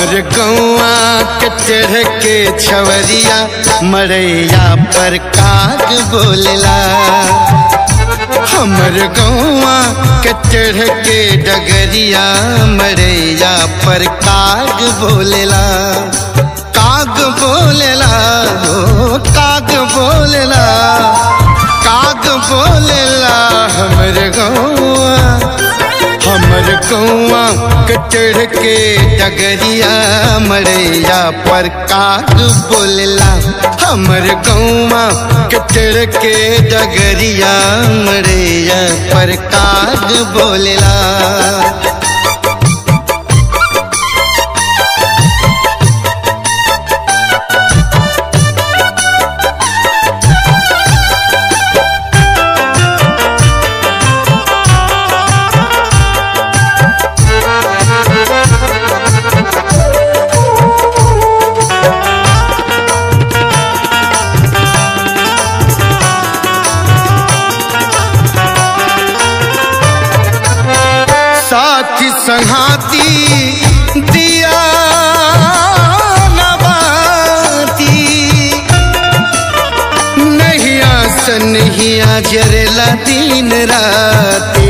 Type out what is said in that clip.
हमर गौआ के चढ़ के छवरिया मरैया पर काग बोलला हमर गौआ के चढ़ के डगरिया मरैया पर काग बोलला काग बोलला हो काग बोलला काग बोलला हमर गौआ हमर कौआ कचड़ के डगरिया मरैया पर काग बोलला हमर कौआ कचड़ के डगरिया मरैया पर काग बोलला साथी संघाती दिया नबाती नहिया सनहिया जरला दिन राती